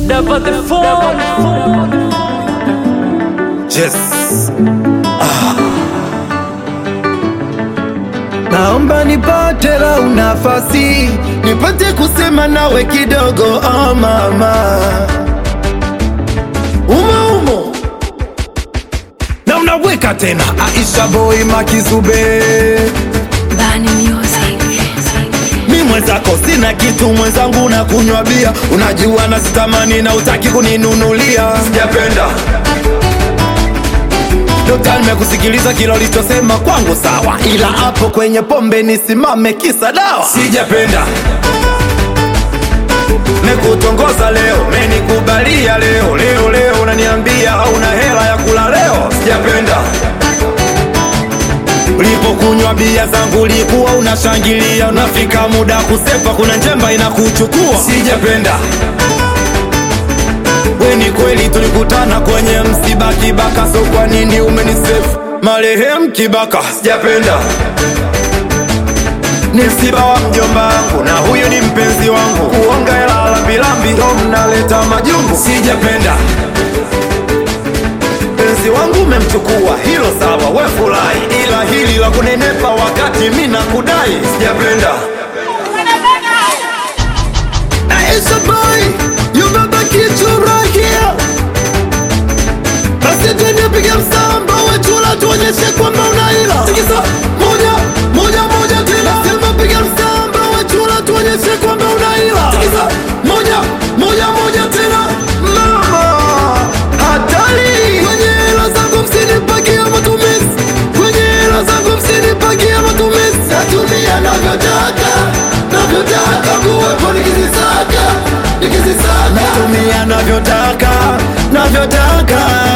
Never the phone. Yes. Naomba nipate lau nafasi nipate kusema nawe kidogo oh mama, umo umo na unaweka tena Aisha boy Makizube, Bani Music. mi mwenzako sina kitu, mwenzangu na kunywa bia, unajua na sitamani na utaki kuninunulia, sijapenda Dokta, nimekusikiliza kila ulichosema kwangu sawa, ila hapo kwenye pombe nisimame kisa dawa, sijapenda Nikutongoza leo, menikubalia leo, leo leo unaniambia hauna hela ya kula leo, sijapenda Ulipokunywa bia zangu ulikuwa unashangilia, unafika muda kusepa, kuna njemba inakuchukua, sijapenda We ni kweli tulikutana kwenye msiba Kibaka, so kwa nini umenisefu marehemu Kibaka? Sijapenda ni msiba wa mjomba wangu na huyu ni mpenzi wangu, kuonga hela lambilambi ndo mnaleta majungu. Sijapenda mpenzi wangu umemchukua, hilo sawa, we furahi, ila hili la kunenepa wakati mi nakudai, sijapenda Aisha boy, you baba kitu right here. Basi twende piga msamba wechula tuonyeshe kwamba unaila. Tikisa moja moja moja tena, sema piga msamba wechula tuonyeshe kwamba unaila. Tikisa moja moja moja tena, mama hatari. Kwenye hela zangu msinipakia matumizi, kwenye hela zangu msinipakia matumizi. Natumia navyotaka, navyotaka kuwepo nikizisaka, nikizisaka. Natumia navyotaka, navyotaka